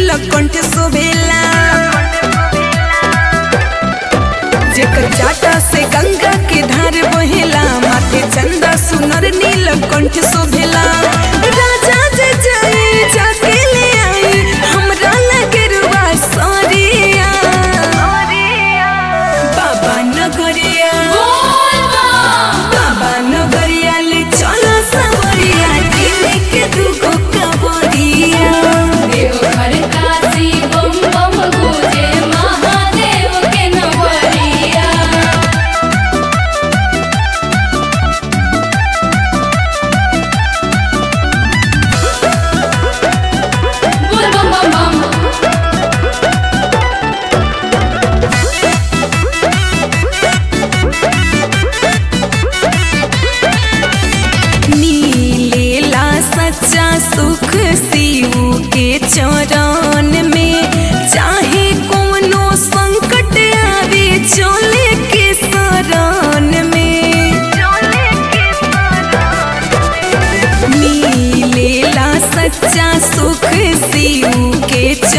नीलकंठ शोभेला जेकर जाटा से गंगा के धार बहेला माथे चंदा सुनर नीलकंठ शोभेला राजा जे जाई जाके ले आई हमरा लगे रुआ सरिया बाबा नगरिया बाबा नगरिया ले चलो सवरिया दिल के दुगो कबरिया देवघर काशी बम बम गुजे महादेव के नवरिया बोल बम बम बम नीलेला सच्चा सुख शिव के चरण में चाहे कोनो संकट आवे चले के शरण में नीलेला सच्चा सुख शिव के